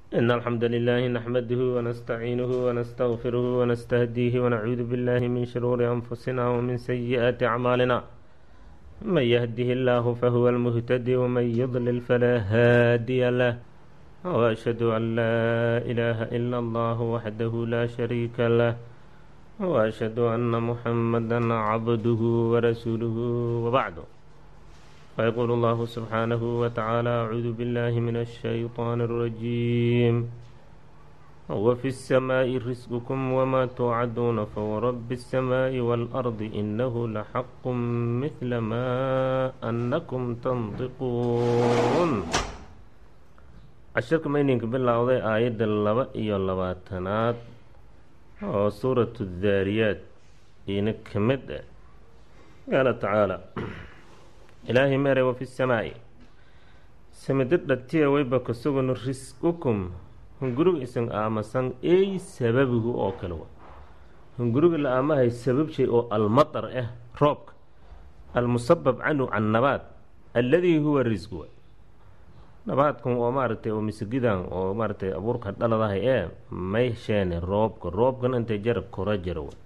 إن الحمد لله نحمده ونستعينه ونستغفره ونستهديه ونعوذ بالله من شرور أنفسنا ومن سيئات أعمالنا من يهده الله فهو المهتدي ومن يضلل فلا هادي له وأشهد أن لا إله إلا الله وحده لا شريك له وأشهد أن محمدا عبده ورسوله وبعد فيقول الله سبحانه وتعالى أعوذ بالله من الشيطان الرجيم وفي السماء رزقكم وما توعدون فورب السماء والأرض إنه لحق مثل ما أنكم تنطقون cashirka mayninka bilowday aayadda laba iyo labaatanaad oo suuratu daariyaad iina ka mid ah qaala tacaala ilaahay meeray wa fi samaa'i samida dhatiya wayba ka sugano risqukum hunguriga isan aamasan ey sababigu oo kale wa hunguriga la aamahay sabab shay oo almatar ah roobka almusabab canhu can nabaad alladii huwa risqu nabaadkan oo maaragtay oo misigidan oo maaragtay abuurka dhaladahay ee may sheene roobka roobkan intay jara kora jara wa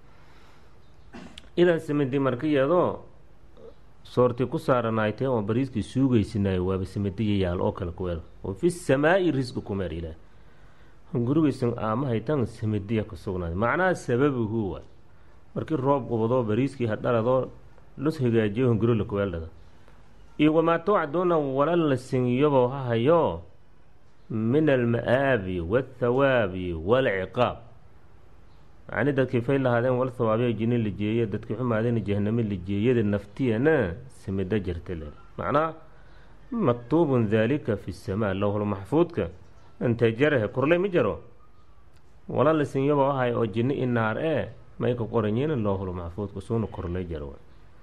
idan samidi marka iyadoo soortii ku saaranaaytee oo bariiskii suugaysinaayo waaba samadiya yaal oo kale kuweel wa fi samaa'i risqi kumeer ilaah hungurigaysan aamahaytan samadiya ka sugnaaday macnaha sababihu wa markii roob qubadoo bariiskii hadhaladoo lus hagaajiyo hunguri la kuweeldhada iyo wamaa towcaduuna wala la singiyobo ha hayo min alma-aabi waاthawaabi waalciqaab macni dadkii fay lahaadeen wal thawaabiya jini la jeeye dadkii xumaadeen jahaname la jeeyada naftiyana simido jirta le macnaa maktuubun daalika fi samaa lowhul maxfuudka intay jarahe korley ma jaro wala la singiyobo ha hayo oo jini i naar ee may ka qoranyiin lowhul maxfuudka suuna korley jaro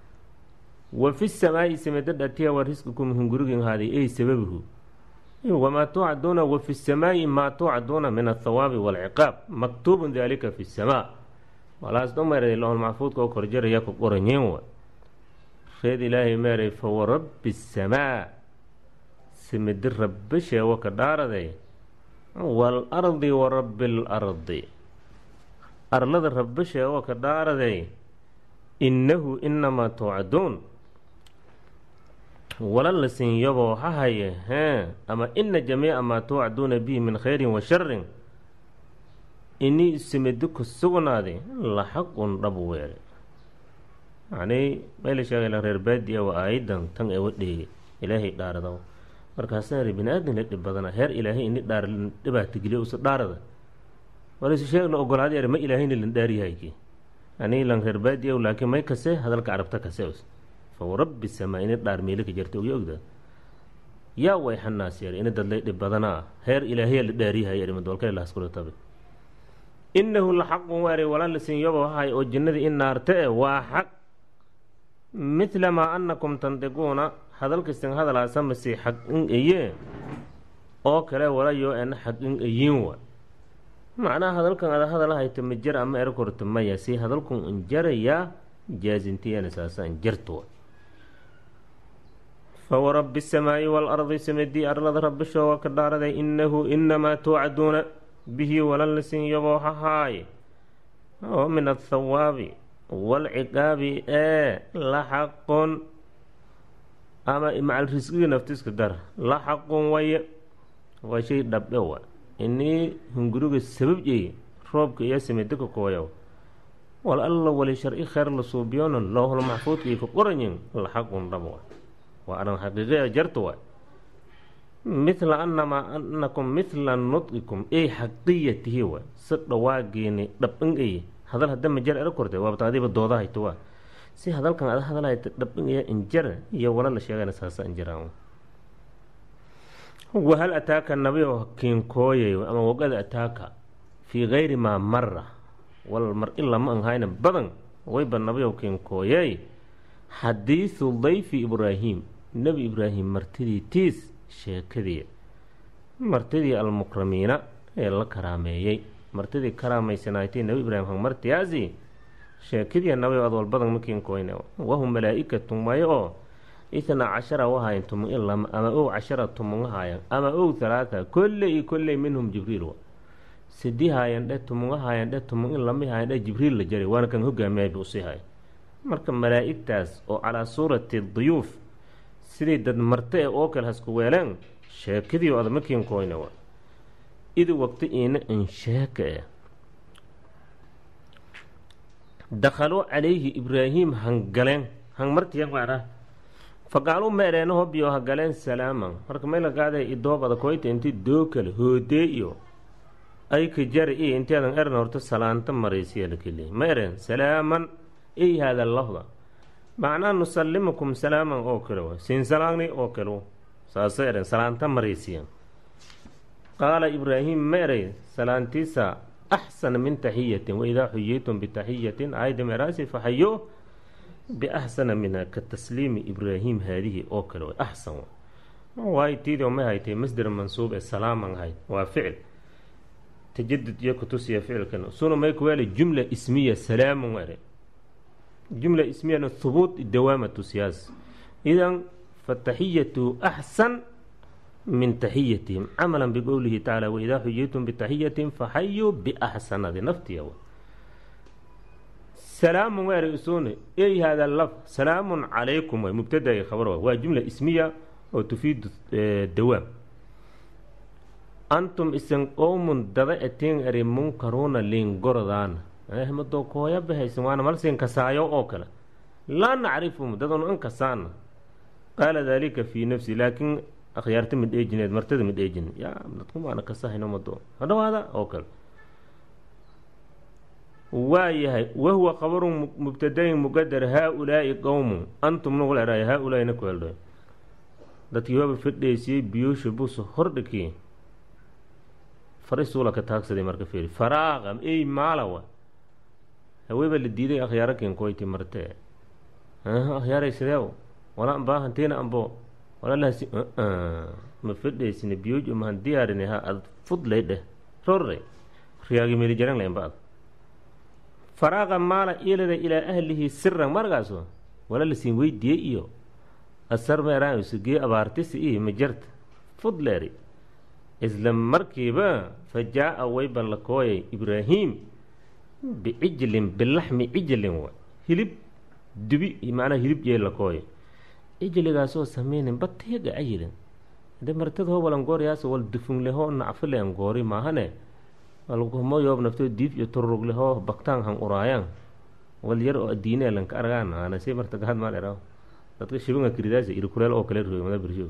wa fi samaa'i samida dhatiya wa risqikum hungurigin haaday ey sababihu wamaa tuucaduuna wa fi samaa'i maa tuucaduuna min athawaabi waalciqaab maktuubun daalika fi samaa walaas dho meeray lohol maxfuudka oo korjaraya ku qoranyiin wa reed ilaahay meeray fa warabbi samaa samidi rabbi sheewo ka dhaaraday waalardi wa rabbi alardi arlada rabbi sheewo ka dhaaraday innahu inamaa tuucaduun wala la sinyaboo ha haye hee ama ina jamiica maa tuucaduuna bihi min khayrin wa sharin inii simidi ku sugnaaday la xaqun dhab weele macnii mayla sheegayla reer baadiya waa aayadan tan ee wadheegay ilaahay dhaarada markaasaa ri bini aadam la dhib badana heer ilaahay ini dhaar dhibaatageliya usa dhaarada walaysu sheegla ogolaada er ma ilaahayna lan dhaariyahayki anii lan reer baadiya laakiin may kase hadalka carabta kase us fawarabbi samaa ina dhaar meeli ka jarta ogya ogda yaa way xanaas yar ina dadlay dhib badanaa heer ilaahaya la dhaariyahaya imadolkale lahaskula tabe innahu la xaqun waare walaa la sinyobo hahay oo jinnadii in naarta e waa xaq midla maa annakum tandiquuna hadalkastin hadalaasamasi xaq in eye oo kale walayo en xaq in eyin wa macnaha hadalkan ada hadal hayta ma jar ama ero korta maya si hadalkun in jarayaa jaazintiyana saasa in jartuwa fawarabbi asamaa'i waalardi samadii arlada rabbisho waa ka dhaaraday innahu inamaa tuucaduuna bihi walan lasinyaboo hahaaye oo min athawaabi waalciqaabi ee la xaqun ama macal risqigii naftiska dar la xaqun waye waa shay dhabdhe wa inii hunguriga sabab jey roobka iyo samidika kooyaw wal alla wali sharci kheyr la suubiyoonan lowhol maxfuudka iyo ka qoranyin la xaqun dhab wa waa aran xaqiiqiya jarta wa midla anamaa anakum midla nudqikum ey xaqiyatihi wa si dhawaageeni dhabin ey hadal hadda ma jar era korte waabta adiba dooda hayto wa si hadalkan ada hadal hayta dhabin iya injar iyo wala la sheegana saasa injaraan wahal ataaka nabiyo kiinkooyay ama wogada ataaka fii gayri maa mara wal mar in lama anhayna badan wayba nabiyow kiinkooyay xadiidu dayfi ibraahim nebi ibraahim martidii tiis sheekadii martidii almukramiina ee la karaameeyey martidii karaamaysanaytay nebi ibraahim hangmartiyaasi sheekadii nabiyow ad walbadan ma kiinkooyna wahum malaa-ikatun waayo oo itna cashara wahayan tumun in lama ama ow cashara tumun hayan ama ow halaata kolley iyo kolley minhum jibriil wa sidi haayan dhe tumunga haayan dhe tumun in lami haayan dhe jibriil la jaray waana kan hogaamiyayba usii haya marka malaa'igtaas oo calaa suurati duyuuf sidii dad marte e oo kale hasku weeleen sheekadii oo adamakiinkoyna wa idi waqti iina in sheeka eh dakhaluu calayhi ibraahim hangaleen hangmartiyan waara faqaaluu ma ereeno hobyo hagaleen salaaman marka mayla qaadee idoobada koyta inti doo kale hoodee iyo ay ka jari iyo inteedan eran horta salaanta maraysiya lakeliya ma ereen salaaman ey haada lafda macnaa nusallimukum salaaman oo kale wa siinsalaagni oo kale saasa eren salaanta maraysiya qaala ibraahim ma eray salaantiisa axsana min taxiyatin waidaa xuyitum bitaxiyatin aayda meraasi faxayo biaxsana minha ka tasliimi ibraahim haadihi oo kale way axsan waay tiidoo ma haytay masder mansuub ee salaaman ahayd waa ficil tajadud iyo kutusiya ficilkan suna may kuwaali jumla ismiya salaamun ere jumla ismiyana hubuut dawaama tusiyaas idan fataxiyatu axsan min taxiyatihim camala biqowlihi tacaala waidaa xuyitum bitaxiyatin faxayuu biaxsanadi naftiya salaamun waa ereysune ey hada laf salaamun calaykum way mubtada i khabar waa jumla ismiya oo tufiidu dawaam antum isan qowmun dada eteen eri munkaruuna liingorodaana ahmado kooya bahaysan waana malsiin kasaayo oo kale laa nacrifum dadanu an kasaana qaala daalika fii nafsi laakiin akhyaarta mid eejineed martada mid eejin yaa dadkumaana kasahayno mado hadhawaada oo kale waa yahay wahuwa qabarun mubtadayin muqadar haa-ulaa'i qowmun antum nagu leehahay haa-ulaa'i na ku heldho dadkii waaba fadheysiyey biyoosha buusa hordhikii farisuula ka taagsaday marka fiiri faraaqa ey maalawa haweeba la diiday akhyaaro kinkoyti marte akhyaaray sideew wala ambaa hantiina ambo wala lahasi ma fadheysina biyooj mahan diyaarin ha ad fudlay dheh rorre riyaagi meli jaran laynba ad faraaqa maala ilada ilaa ahlihi siran markaaso wala lasiin weydiiyey iyo asar meeraanusugee abaartisi iyo majarta fudleeri isla markiiba fa jaa-a wayba la kooyay ibraahim bicijlin bilaxmi cijlin wa hilib dubi macnaha hilib jee la kooyay cijligaasoo sameynin batiyaga ayirin de martad hobal angooriyaas wal dufunglehoo nacfile angoori maahane walkumo yoob naftoo diif iyo tururuglehoo baktaan han uraayaan wal yar oo adiinee lanka argaan aana si marta gahad maal era dadka shibinga kiridaasa irikuleel oo kale roy mada birsho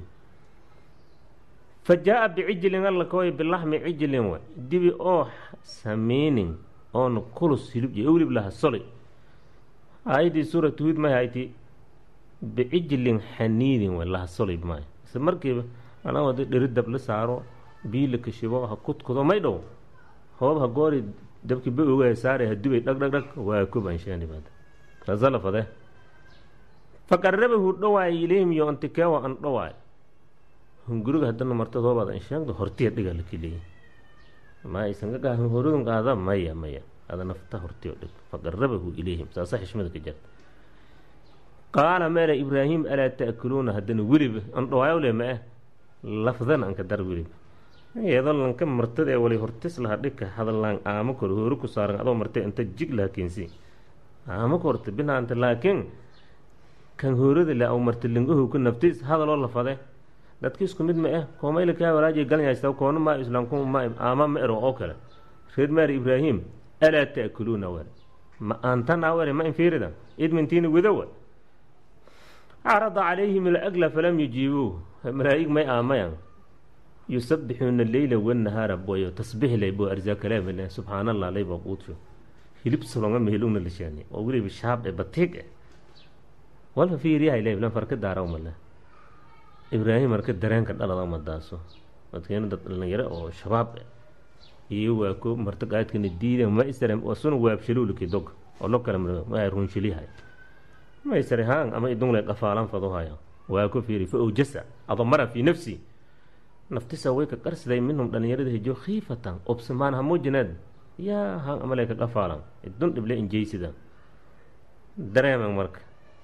fa jaa-a bicijlin alla kooy bilaxmi cijlin wa dibi oo sameynin oona kulus hilib je owlib laha solay aayadii suuratu huud may hayti bicijlin xaniidin wa laha solay maayo isla markiiba anaa wada dheri dab la saaro bii la kashibo ha kudkudo may dhow hoob ha goori dabki ba oga saare ha dubay dhag dhag dhag waa kubanshaanibad kasalafade fa qarabahu dhawaay ilayhim yo antikeewa an dhawaay hunguriga haddana martad hoobaad an sheegdo hortiya dhiga la keliya ma aysan ka horudun qaada maya maya ada nafta hortiyo dhig fa qarabahu ilayhim saasa xishmada ka jarta qaala meele ibraahim alaa ta'kuluuna haddana weliba an dhawaayo le ma ah lafdan anka dar weliba iyadoo lanka martada ee wali hortis laha dhigka hadallaan aamo kor hoori ku saaran adoo martay inta jig laha keensi aamo korta binaanta laakiin kan hoorada le aw marta lingahow ka naftis hadaloo lafade dadka isku mid ma ah koomayla kaa walaaji galnyaysta koona maa islaamku ma aama ma ero oo kale reer maari ibraahim alaa ta'kuluuna wer ma aantanaa were ma infiirida idmintiina widowa carada calayhim alagla falam yujiibuu malaa'ig may aamayan yusabbixuuna leyla wanahaara boyo tasbiix lay bo arsaakalaamile subxaan allah layba quudsho hilib solonga mehelugna lishaani oo weliba shaab e batiig e walfa fiiriyahay leeblan farka daara umale ibraahim marka dareenka dhalada umadaaso dadkeena dad dhalinyaro oo shabaab e iyo waa ko marta qaadkana diida ma isare wasuna waabshaluulki dog oo lo kale ma runshiliyahay ma isare haan ama idungle qafaalan fadohaya waa ku fiiri fa owjasa adamara fii nafsi naftisa way ka qarsiday minhum dhalinyarada hijo khiifatan obsamaan hamuujinaad yaa han amale ka qafaalan idun dhible injeysida dareeman marka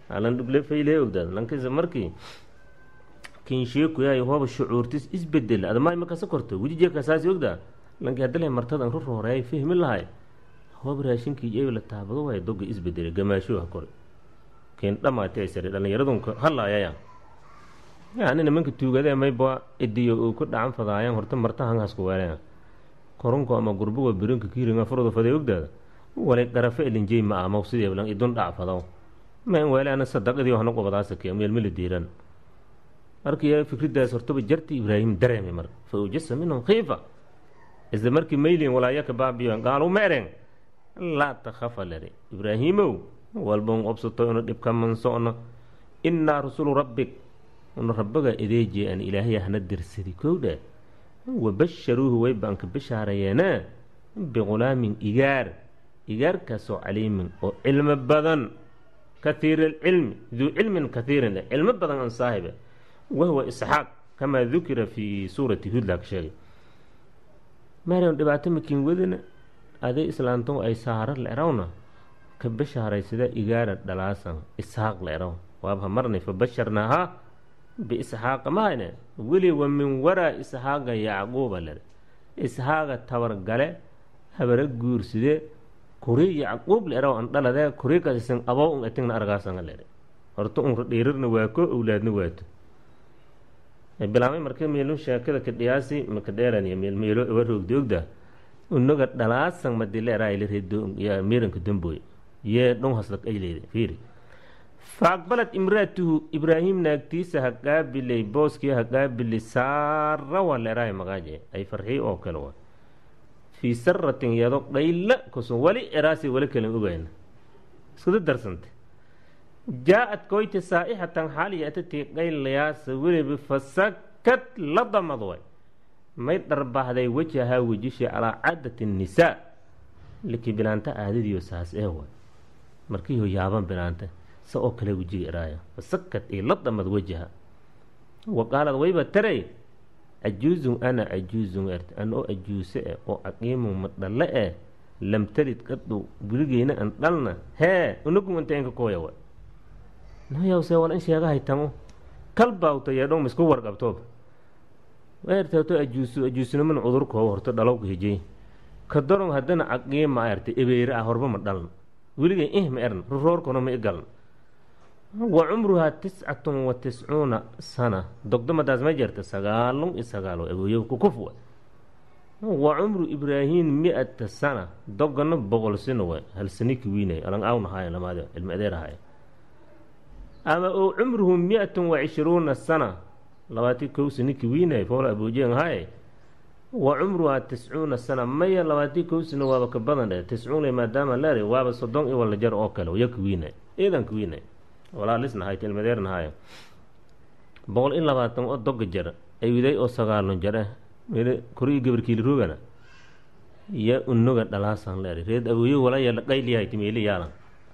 alan dhugle fayle ogdaad lankisa markii kinsheekuyahay hooba shucuurtis isbedel adama imakasa korto wejijekasaasi ogdaa lanki hadale martadan ru rooreey fahmi lahay hooba raashinkii ebi la taabado waay doga isbedele gamaasho ha kore keen dhamaatay sare dhallinyaradunka halaayaya yani nimanka tuugade mayba idiyo uu ku dhacan fadaayaan horta marta hangasku weelaya korunko ama gurbuga birinka kiiringa furda faday ogdaada walay qarafe elinjey ma amaw sidii lan idun dhac fadaw ma in weele ana sadaqadii waxna qobadaasa kee meelmeli diiran markii fikridaas hortaba jarti ibraahim dareemay marka fa ujasa minhum khiifa isla markii maylin walaayaka baabiyo gaalu ma ereen laa takhafa lere ibraahiimow walban obsato inu dhibka manso'no innaa rusulu rabbik una rabbaga edeeje an ilaahay hana dirsadi kowdha wabasharuuhu way baanka bishaareyeena biqulaamin igaar igaarkaasoo caliimin oo cilmo badan kahiir alcilmi duu cilmin kahiirin leh cilmo badan an saahibe wahuwa isxaaq kamaa dukira fii suurati hud laaka sheegay maarian dhibaato makiin wadina aday islaanto ay saara leerawna ka bashaaraysada igaara dhalaasan isxaaq leeraw waabha marnay fa basharnaahaa biisxaaqa mahayne weli wa min waraa isxaaqa yacquuba lere isxaaqa tabargale habara guurside kuri yacquub leeraw an dhaladee kurikasisan abow un etigna argaasanga lere horta un dhiirirna waako owlaadna waato bilaamay marka meelun sheekada ka dhiyaasi maka dheeraniya meelmeelo ewa roogdi ogda unaga dhalaasan madileeraaylereedoya miiranka damboy yee dhon hasla ayleyda fiiri faaqbalad imraatuhu ibraahim naagtiisa ha qaabilay booskii ha qaabili saara waa leeraay maqaaje ay farxii oo kale wa fii saratin yado qayla kusun wali eraasi wali kalen ogayna iskuda darsanta jaa-ad koyte saa'ixatan xaaliya atatii qaylayaasa weliba fasakad la damad way may dharbahday wajahaa wejisha calaa caadati nisaa likii bilaanta aadadiyo saas ee way markiiho yaaban bilaanta sa oo kale wejiga eraaya fasakad iyo la damad wajaha wa qaalad wayba taray cajuuzun ana cajuuzun ert an oo ajuuse eh oo caqiimun ma dhalle eh lam talid qadhu weligeyna an dhalna hee unagun inta inka kooya wa noyawse wal in sheegahay tamo kalbaawta yeedhon misku warqabtooba eertato ajuusu ajuusniman cudurkooba horto dhalowka hijey ka daron haddana caqiima erte ebeere ah horba ma dhalan weligay ih ma ern ruroorkuna ma i galan wa cumruhaa tiscatun wa tiscuuna sana dogdomadaas ma jirta sagaalun iyo sagaalo abooyo kukufwa wa cumru ibraahim mi-ata sana dogana boqol sino wa hal saniki wiinay alang awnahaayo lamaad cilmi adeerahayo ama oo cumruhu mi-atun wa cishruuna sana labaati kow saniki wiinay foola aboojeen haye wa cumruhaa tiscuuna sana maya labaati kow sino waaba ka badan dhe tiscuuna maadaama leer waaba soddon iyo wala jar oo kale yaka wiinay eedanka wiinay walaalisnahay tilmadeernahayo boqol iyo labaatan oo doga jar aywiday oo sagaalon jar eh meel kori gabarkiili roogana ya unoga dhalaasan leer reed awooyo walaya qayliyahay timeeli yaalan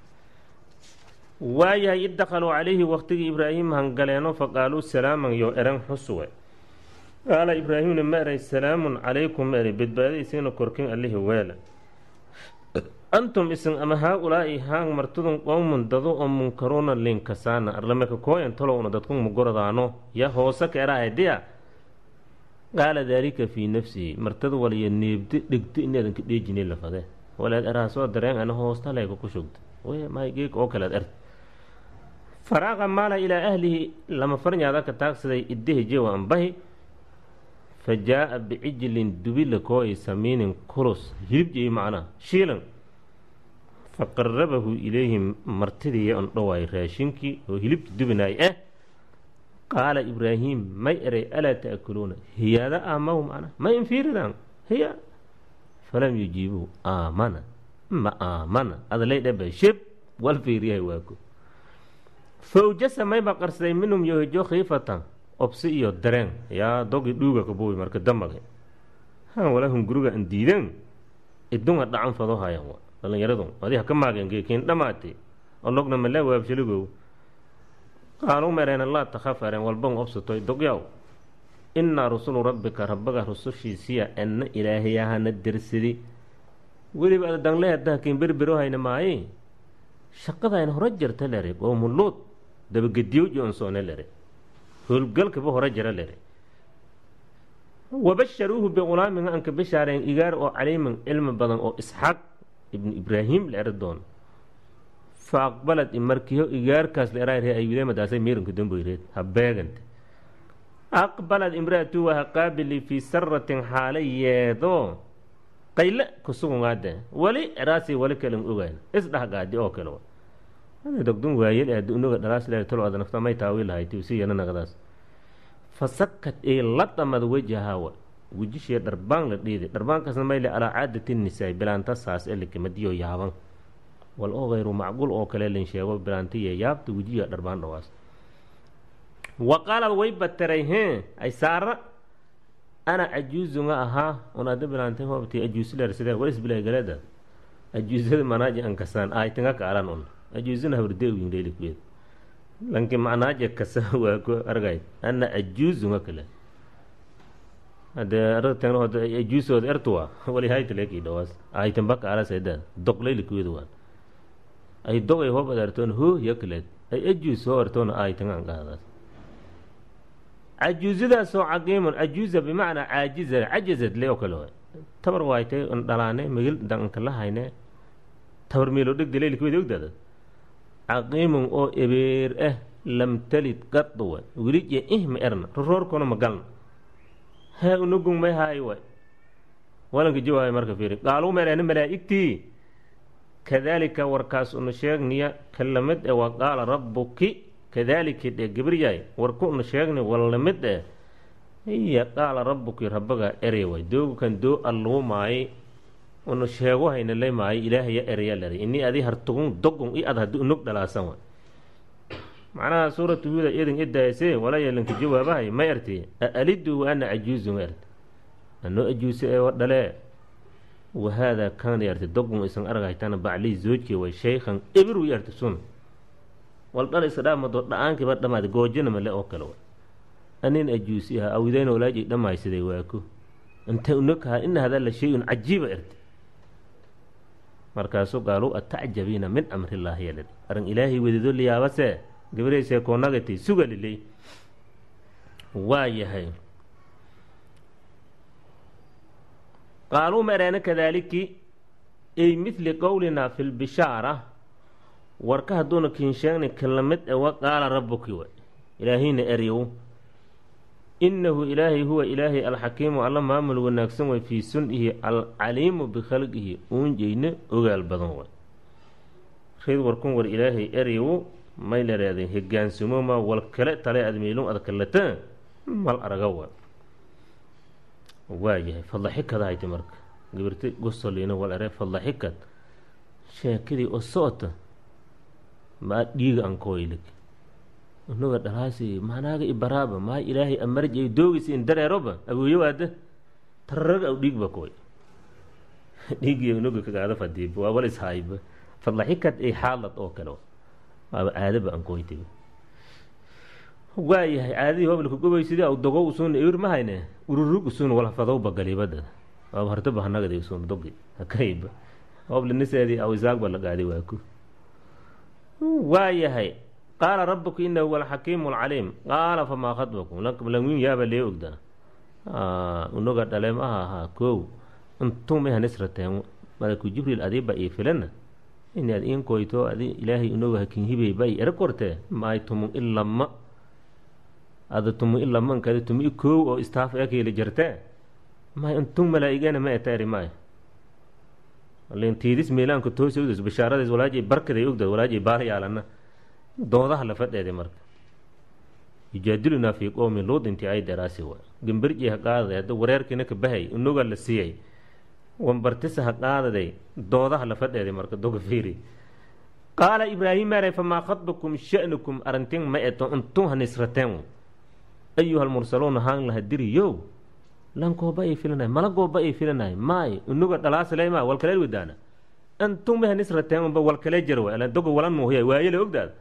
waayahay id dakhaluu calayhi waqtigii ibraahim hangaleeno faqaaluu salaaman yo eran xusuwe qaala ibraahimna ma eray salaamun calaykum ma eray badbaadaysiina korkin allihi weela antum isin ama haa-ulaa'i haang martudun qowmun dadu oo munkaruuna linkasaana arlameka kooyan tolowna dadku mugoradaano ya hoose ka erahay diya qaala daalika fii nafsihi martada waliya neebdi dhegdi inaedanka dheejini lafade walaad eraha soo dareen ana hoostaleega ku shugta maygeeg oo kalead ert faraaqa maala ilaa ahlihi lama farnyaada ka taagsaday iddihi jewa ambahi fa jaa-a bicijlin dubila kooy samiinin kulus hilib jeyi macnaha shiilan fa qarabahu ilayhim martidiiya on dhowaay raashinkii oo hilibki dubinaay eh qaala ibraahim may eray alaa ta'kuluuna hiyaada aamahu macna ma infiiridaan hiya falam yujiibuu aamana ma aamana adalay dhaba shib wal fiiriyahay waago fawjasa mayba qarsaday minhum yohijo khiifatan obsi iyo dareen yaa dogi dhuuga kabuubi marka damaga han walahum guriga an diideen idunga dhacan fado hayan wa dhallinyaradun adi haka maageen geekiin dhamaatay onogna malaa waabshaligow qaaluu mereen laa takhaf areen walban obsatoy dogyaw innaa rusulu rabbika rabbaga rusushiisiya anna ilaahayahana dersidi weliba ada dangle haddaha kiin berbero hayna maaye shaqadayna hore jarta lere qowmu luud dabagediyo joonsoone lere howlgalkaba hore jara lere wabasharuuhu biqulaamin anka bishaareen igaar oo caliimin cilmi badan oo isxaaq ibnu ibraahim la eri doono fa aqbalad imarkiyo igaarkaas la eraaree ayudeemadaasay miirinka damboyreed ha beegante aqbalad imraatu waha qaabili fii saratin xaala yeedoo qayle kusugungaade wali eraasi wali kalan ogaan isdhahgaadi oo kale dogdun waayel aad unoga dhalaas le talo ada nafta may taawi lahayti usi yana naqdaas fasakad ee la dhamad wajahawa wejishee dharbaan la dhiiday dharbaankaasna mayle alaa caadati nisaay bilaanta saas ee lakamadiyo yaaban wal oo hayru macquul oo kale lan sheego bilaantiya yaabta wejiya dharbaan dhawaas wa qaalad way bataray hee ay saara ana cajuuzunga ahaa un ada bilaantay hoobti ajuusilar sidee walis bilay galeeda ajuuzada manaaji ankasaan aaytinga kaalan un ajuuzina habrde wingleyli kuyeed lanki macnaaje kasa waa ku argay ana ajuuzunga kale hadee aragtan hod ajuusooda ertuwa wali haytaleki dhawaas aaytinba kaala sayda doqleyli kuyeed waan ay dogay hoob adartoon hoo ya kaleed ay ajuus hoo artoona aaytinga anqaadaas cajuuzadaasoo caqiimun cajuuza bimacnaa caajiza cajazad le oo kale waay tabar waaytay n dhalaane migil danka la hayne tabar meelo dhegda leylikuweda ogdaada caqiimun oo ebeer ah lam talid qadu way welije ihma erna roroorkona ma galna hee unagung may haay way walanka jawaayo marka fiiri qaaluu meelena malaa'igtii kadaalika warkaas una sheegniya kalamid e wa qaala rabbuki kadaalika dhee gabaryaay warku una sheegni wallamid eh iya qaala rabbuki rabbaga erey way doogukan doo alluumaaye una sheego hayna le maayo ilaahaya eraya lari ini adi hartugun dogun i ad haddi unog dhalaasan way macnaha suuratu huuda idin idaayse wala yeelanka jawaabahay ma erti aalidu wa ana cajuuzun erti anoo ajuuse ee dhalee wahaadaa kaana yarti dogun isan argaytana baclii zoojkii way shaykhan ebiru yarti sun wal dhal isa dhaamado dha-aankiiba dhamaad goojina male oo kale way anin ajuusi aha awidayna walaajay dhammaysaday waaku inta unokaha ina hadaa la shay-un cajiiba erti markaasuu qaaluu atacjabiina min amrillaahi yalid arrin ilaahay wedido liyaabase gabarayse koonagati suga liley waa yahay qaaluu ma ereena kadaaliki ay midli qowlinaa fi lbishaara warka hadduuna kiin sheegni kalamid e wa qaala rabbuki way ilaahayna eryow innahu ilaahay huwa ilaahay alxakiimu alla maamul wanaagsan way fii sun-ihi alcaliimu bikhalqihi uunjeyna ogaal badan way reed warkun war ilaahay eryow may lareeday hogaansumoma wal kale tale admeylun adkalata mal araga wa waayahay fadlaxikad hayti marka gabirti gosoliina wal ere fadlaxikad sheekadii oo socota maa dhiiga ankoylig unaga dhalaasi maanaaga ibaraaba maa ilaahay amarjay doogisi in dareeroba awooyowaada tararaga aw dhiigba koy dhiigiy unaga kagaada fadiib waa wal ishayba fadlaxikad ay xaalad oo kale waaba aadaba ankoytiba waayahay caadadii hoblka gobay sidii aw dogo usuun ewir ma hayne ururug usuun walhafadowba galibada waaba hartaba hanagadi usuun dogi hakayba hoblaniseedii aw isaagba la gaadi waaku waayahay qaala rabuka inahu huwa alxakiimu alcaliim qaala famaa khadbakum langwin yaaba lee ogdaa unaga dhaleem aha ahaa kow intumahanisrateen malaku jibriil adiiba ii filana ini ad iin koyto adi ilaahay unaga hakin hibey ba i ere kortee maay tumun ilama ada tumu ilama nkadi tumu i kow oo istaaf ekeeli jirtee maay intun malaa-igana ma eta eri maay tiidis meelaanka toos ogdas bashaaradays walaajay barkaday ogdad walaajay baal yaalana doodaha la fadheeday marka yujaadilunaa fii qowmi luud intii ay daraasi wa gambarji ha qaadaday hadda wareerkiina ka bahay unuga la siiyey wambartisa ha qaadaday doodaha la fadheeday marka doga fiiri qaala ibraahim maray famaa khadbakum sha'nukum arrintin ma eto intun hanisrateen ayuha almursaluuna haan laha diriyow lankooba ay filanahay malagooba ay filanahay maay unuga dhalaasale ma walkale wadaana intun ma hanisrateen unba walkale jar wa doga wala nuuhiya waayele ogdaada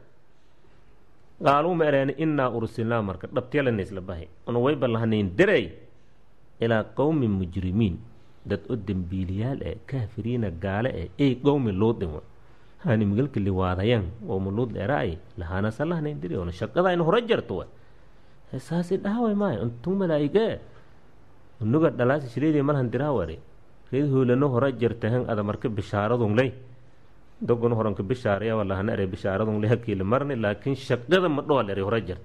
qaaluu ma ereeni innaa ursilnaa marka dhabtyalana isla bahay una wayba lahanayn derey ilaa qowmi mujrimiin dad oo dembiiliyaal eh kaafiriina gaale eh ey qowmi luudin wa hani migalka liwaadayan oo muluud dheeraay lahaanasa lahnayn diri ona shaqada in hore jarto wa saasi dhaaway maayo untung malaa'ige unuga dhalaasi shireedii malhan diraaware reed hoolano hore jartahan ada marka bishaaradungley dogon horanka bishaaraya walahana ere bishaaradungle hakiila marni laakiin shaqada ma dhool ere hore jart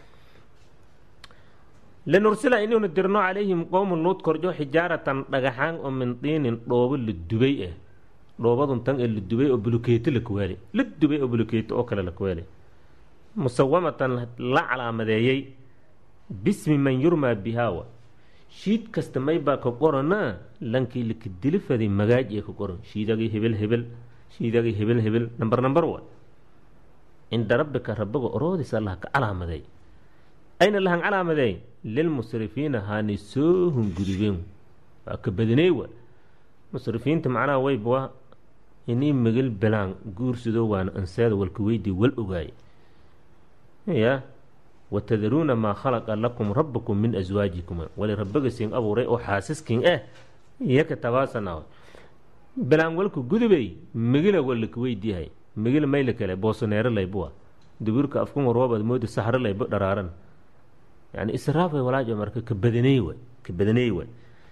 linursila inaynu dirno calayhim qowmu luud korjo xijaaratan dhagaxaan oo min diinin dhoobo la dubay ah dhoobadun tan ee la dubay oo bulukeeto la kuwaali la dubay oo bulukeeto oo kale la kuwaali musawamatan la calaamadeeyey bismi man yurmaa bihaawa shiid kasta maybaa ka qorana lankii lakadilifaday magaaj ee ka qoran shiidagii hebel hebel shiidagii hebel hebel namber namber wa cinda rabbika rabbiga oroodis allah ka calaamadeey ayna lahan calaamadeey lilmusrifiina haani soo hunguribeen waa ka badiney wa musrifiinta macnaha wayba inii megel belaan guursido waana anseeda walka weydii wal ogaay ya watadaruuna maa khalaqa lakum rabbakum min aswaajikum wali rabbiga siin abuuray oo xaasiskin ah iyaka tabaasana belaan walka gudubay megila walaka weydiihay megil mayla kale boosoneero laybuwa duburka afkuma roobad mooda saxro laybo dharaaran yani israafay walaajo marka ka badaney way ka badaney way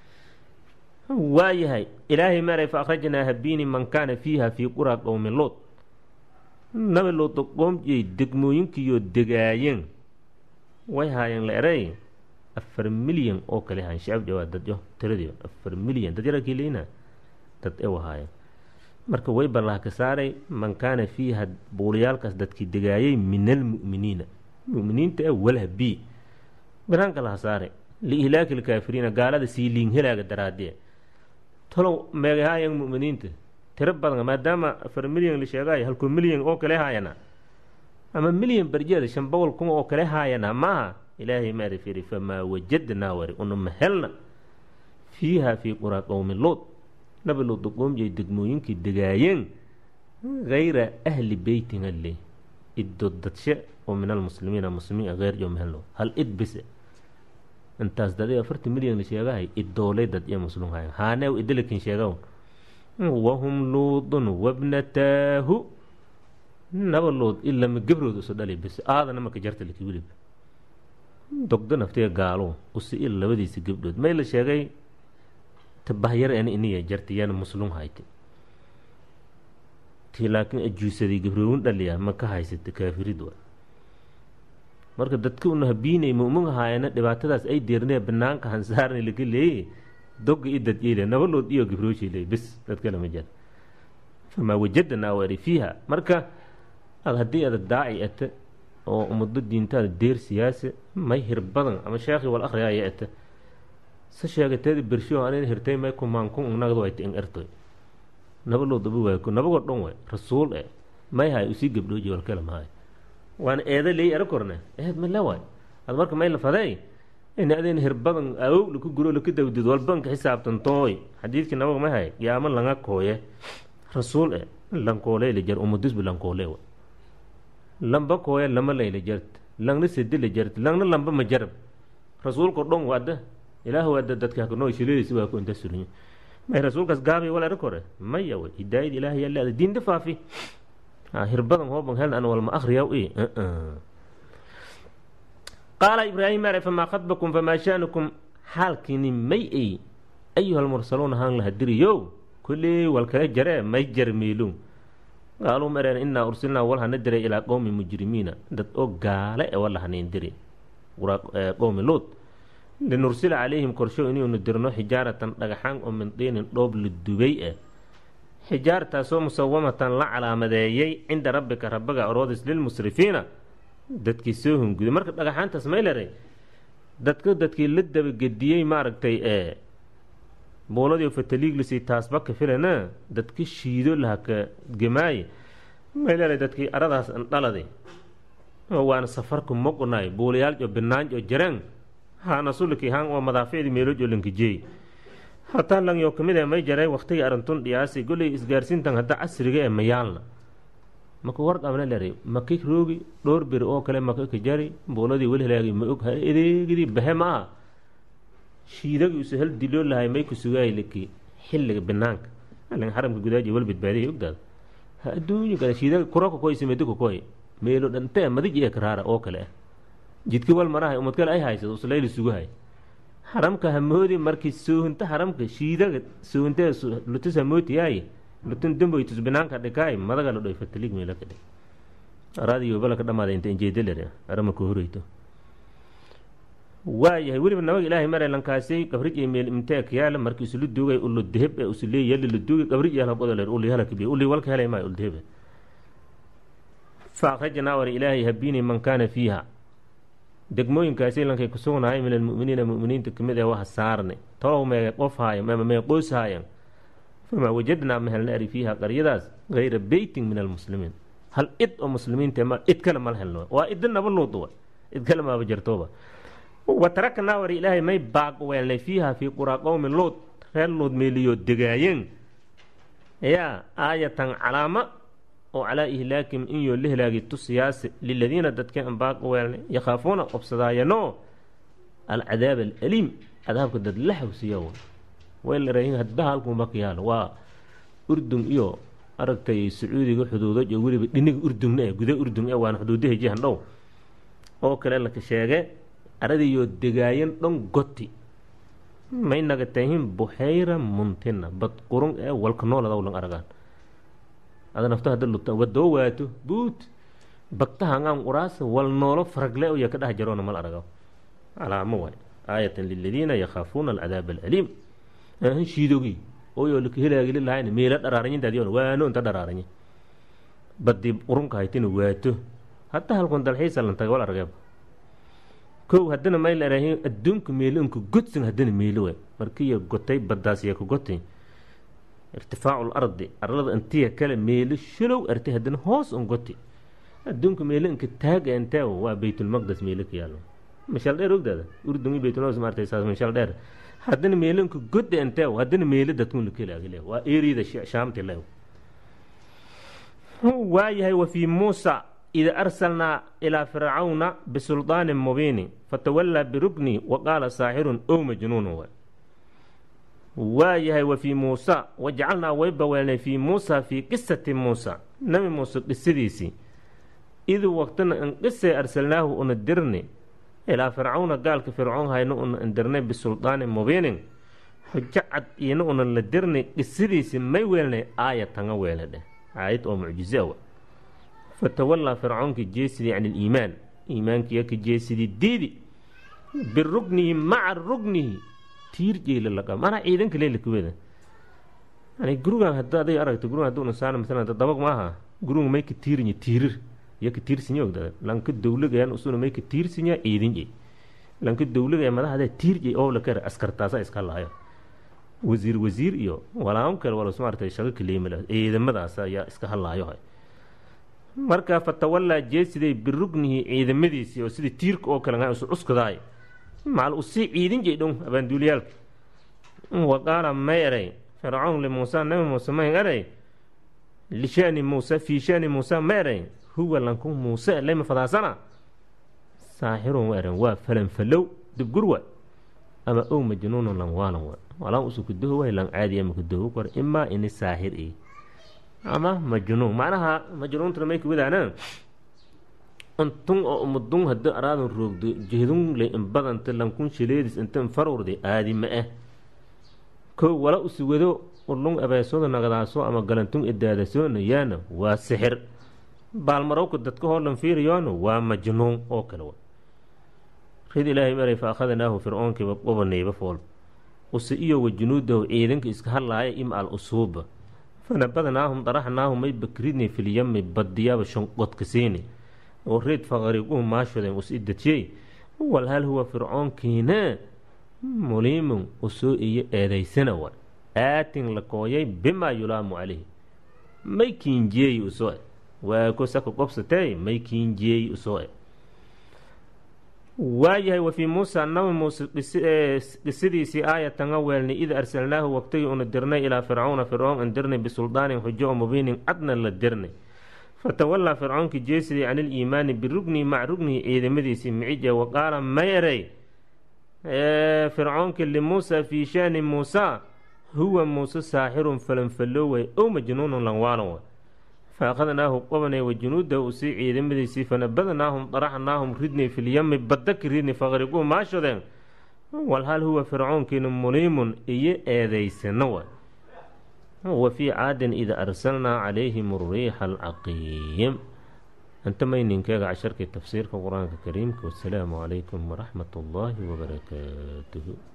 waayahay ilaahay maray fa akhrajnaa habiini man kaana fiiha fii quraa qowmi luud nabi luuda qoomjiyey degmooyinkiiyo degaayeen way haayeen la eray afar milyan oo kale hayan shacab jawaa dadyo tiradii afar milyan dad yarakii leyna dad ew haayeen marka way ballaha ka saaray man kaana fiiha buuliyaalkaas dadkii degaayey min almu'miniina mu'miniinta e walha b banaanka laha saare liihlaaki lkaafiriina gaalada sii liin helaaga daraadee talow meegahaayan mu'miniinta tiro badan maadaama afar milyan la sheegaayo halkuu milyan oo kale haayana ama milyan barjeeda shan boqol kun oo kale haayana maaha ilaahay maari firi famaa wajadnaa wari unuma helna fiiha fii quraa qowmi luud nabi luuda qoomjay degmooyinkii degaayeen hayra ahli beytin alle iddo dadshe oo min almuslimiina muslimiin heer jo mehelo hal id bise intaas dad afarti milyan la sheegahay idoolay dad iyo muslim hayan haanew idalakin sheegaw wahum luudun wabnataahu naba luud ilama gabrood usu dhali bis aadana marka jarta laki wilib dogdo naftiga gaalo usi il labadiisa gabdhood may la sheegay tabahyar ana iniya jarta yana muslim hayte tii laakiin ajuusaday gabroowin dhaliya ma ka haysata kaafirid wa marka dadka una habiinay mu'min ahaayana dhibaatadaas ay deernee banaanka hansaarna laga leeye doga i dad ile nabalood iyo gabrooshi leey bis dad kale ma jira famaa wajadnaa wari fiiha marka ad haddii ada daaci ata oo umado diintaada deer siyaase may hir badan ama sheekhi wal akhriyaaya ata se sheegateeda bersho anin hirtay may kumaankun unagad wayta in ertoy nabalood abu waayko nabagoo dhan way rasuul e may hay usii gabdhooji wal kale mahay waana eeda leey era korne eed ma lewaay ad marka may la faday in adeen hirbadan awow laku guro laka dawdid walbanka xisaabtan tooy xadiidkii nabaga ma hay yaama langa kooye rasuul e lankoole la jar umudisbu lankoole wa lamba kooye lama layla jart langna sedi la jart langna lamba ma jarab rasuulko dhan wada ilaah wada dadka hakanoo shiladiisi waa ku inta sulinya may rasuulkaas gaabay wal era kore maya way hidaayad ilaahay yaa leeda diinta faafi hirbadan hooban hel an walma akhriyaw i qaala ibraahim are famaa khadbakum famaa sha'nukum xaalkiini may ay ayuha almursaluun haan laha diriyow kolley wal kala jaree may jarmeelun qaaluu mareen innaa ursilnaa walhana diray ilaa qowmi mujrimiina dad oo gaale e walahanin diri qowmi luud linursila calayhim korsho inaynu dirno xijaaratan dhagaxaan oo min diinin dhoob la dubay ah xijaartaasoo musawamatan la calaamadeeyey cinda rabbika rabbiga aroodis lilmusrifiina dadkii soo hunguday marka dhagaxaantaas mayleray dadka dadkii la dabagediyey maaragtay ee buuladii fataliiglisii taasba ka filana dadka shiido laha ka gemaaye mayleray dadkii aradaas andhalade waana safarka moqnay buulayaal jo binaanj oo jaraan haana sulikii haan oo madaaficdii meeloj oo lankajeey hataa langyo kamid ee may jaray waktigii arintun dhiyaasi goley isgaarsiintan hadda casriga ee mayaalna maka warqabna leray maka roogi dhowr beri oo kale maka ka jari buuladii weli halaagi ma og edeegidii bahe ma aha shiidagii usu hal diloo lahay may ku sugaay laki xilliga banaanka alin xaramka gudaaji wal badbaadiyay ogdaada adduunyo kale shiida kuro kakoy simedi kakoy meelo dhante madij ee karaara oo kale ah jidki wal marahay umad kale ay haysado uslayli suguhay haramka hamoodi markii soohinta haramka shiidaga soohintee lutis hamootiyaay lutin damboytus binaanka dhikaay madaga la dhoy fatalig meela ka dhig araadiyo balaka dhamaada inta injeedalere arama ka horeyto waayahay weliba nabaga ilaahay mare lankaasay qabrij iyo meel imteek yaala markii isula duugay ulo deheb ee usulee yali la duugay qabrij yaal habodoleer uli halakabiy uli walka helay maayo ul dehebe fa akhrajnaa war ilaahay habiini man kaana fiiha degmooyinkaasi lankay ku sugnahay min almu'miniina mu'miniinta kamid ee waha saarne tolow mee qof haayan ama mee qoys haayan famaa wajadnaa ma helna ari fiiha qaryadaas gayra beytin min almuslimiin hal id oo muslimiinta ma id kale mala helno waa idin naba luuduwa id kale maaba jartooba wa taraknaa war ilaahay may baaq weelnay fiiha fii quraa qowmi luud reer luud meeliyo degaayeen yaa aayatan calaama oo calaa ihlaakim in yoo la helaagi tusiyaase liladiina dadka an baaq weelnay yakhaafuuna qobsadaayanoo alcadaab alaliim cadaabka dad la hawsiya weylaraahin hadba halkuuma ka yaalo waa urdun iyo aragtay sacuudiga xuduudo iyo weliba dhiniga urdungna e guda urdung e waana xuduudaha jihan dhow oo kale laka sheege aradiyo degaayan dhon goti may naga tahin buxayra muntina bad qurun ee walka nooladaw lan aragaan ada nafto hadda luta wadoo waato buut bagtahangaan uraasa wal noolo faragle uya ka dheh jaroona mal aragaw calaamo waay aayatan liladiina yakhaafuuna alcadaab alaliim ahan shiidogi ooyo laka helaagili lahayna meela dharaaranyintaadiyoona waano inta dharaaranye badii qurunka haytina waato hadda halkun dalxiisa lan taga wal argeeba kow haddana may la arahin adduunka meelo inka godsan haddana meelo waay markiiya gotay baddaasiya ka gotay irtifaacu lardi arlada intiya kale meelo shalow artay haddana hoos un goti adduunka meelo inka taaga intee waa baytulmaqdes meelo ka yaalo mashal dheer ogdaada urdun baytulmaqdes maartay saas mashal dheer haddana meelo inka godda intee haddana meelo dadkun lakelaagile waa eriyada shaamti le waayahay wa fii muusa ida arsalnaa ilaa fircawna bisulطaanin mubiini fatawallaa birukni wa qaala saaxirun ow majnuunu wa waayahay wa fii muusa wajacalnaa way baweelnay fii muusa fii qisati muusa nebi muuse qisadiisii iduu waqtina in qisay arsalnaahu una dirni ilaa fircawna gaalka fircoon hayna una indirnay bisulطaanin mubiinin xujo cad iina una la dirnay qisadiisii may weelnay aaya tanga weele dheh aayad oo mucjize wa fatawallaa fircoonkii jeesidii can iliimaan iimaankiiya ka jeesidii diidi birugnihi maca rugnihi tiir jeela laqa manaa ciidanka leelakaweda yani gurugan hadda aday aragto gurugan hadduu nasaana masalan dabag maaha guruga may ka tiirinya tiirir iyo ka tiirsinya ogdada lanka dawlagayan usuna may ka tiirsinya ciidinje lanka dawlagaya madaxda tiirje oo la kare askartaasa iska lahayo wasiir wasiir iyo walaamo kale walas maartay shago kaleemala ciidamadaas ayaa iska hadlaayo marka fatawallaa jeesiday birugnihi ciidamadiisii oo sidii tiirka oo kale isu cuskadaay macal usii ciidin jeydhon abaanduuliyaalka wa qaala may eray fircoon limuusa nabi muuse may eray lishani muusa fii shani muusa ma eray huwa lanku muuse lema fadaasana saaxirun wa eran waa falanfalow dibgurwa ama ow majnuunun lan waalan wa walaan usu kudoho way lan caadiya ma kudoho kor imaa ini saaxir i ama majnuun macnaha majnuuntuna may kuwadaana intun oo umadun hada araadan roogdo jehdun le inbadanta lankun shileedis inta infarurde aadi ma ah kow wala usuwado ulun abeesooda nagadaaso ama galantun idaadasoona yaana waa sixir baalmarowka dadka hoolan fiiriyoona waa majnuun oo kale wa rid ilaahay maray fa akhadnaahu fircoonkiiba qobanayba fool use iyo wa junuudahu ciidanka iska hadlaaya ima al usuuba fanabadnaahum daraxnaahum may bakridni filyami badiyaaba shanqodka siini oo reed faqariquhu maashoden us idajiyey wal hal huwa fircoonkiina muliimun usoo iyo eedaysana wa aatin la kooyay bimaa yulaamu calayhi may kiinjiyeey usoo e waa ko saka qobsatee may kiinjiyeey usoo e waayahay wa fii muusa nabi muuse qisadiisii aayatanga weelnay id arsalnaahu waqtigii una dirnay ilaa fircawna fircoon an dirnay bisuldaanin xujo oo mubiinin cadna la dirnay fatawallaa fircoonkii jeesidii can iliimaani birugnihi maca rugnihi ciidamadiisii micije wa qaala mayeray fircoonkii limuusa fii shaani muusa huwa muuse saaxirun falanfaloway ow majnuunun lanwaalan wa fa akhadnaahu qabanay wa junuudahu usii ciidamadiisii fanabadnaahum daraxnaahum ridnay filyami badaki ridnay faqriguu maashodeen walhal huwa fircoonkiina muliimun iyo eedaysano wa wa fii caadin ida arsalnaa calayhim ariixa alcaqiim inta mayninkeega casharkii tafsiirka qur-aanka kariimka wasalaamu calaykum waraxmat ullaahi wabarakaatuhu